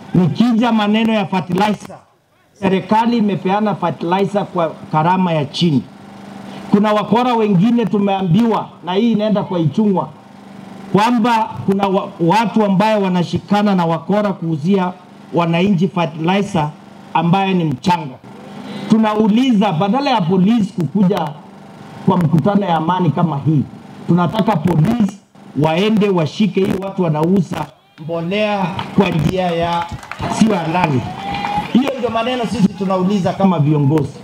Nikija maneno ya fertilizer, serikali imepeana fertilizer kwa gharama ya chini. Kuna wakora wengine tumeambiwa, na hii inaenda kwa Ichung'wa, kwamba kuna wa, watu ambayo wanashikana na wakora kuuzia wananchi fertilizer ambaye ni mchanga. Tunauliza, badala ya polisi kukuja kwa mkutano ya amani kama hii, tunataka polisi waende washike hii watu wanauza mbolea kwa njia ya sio halali. Hiyo ndio maneno sisi tunauliza kama viongozi.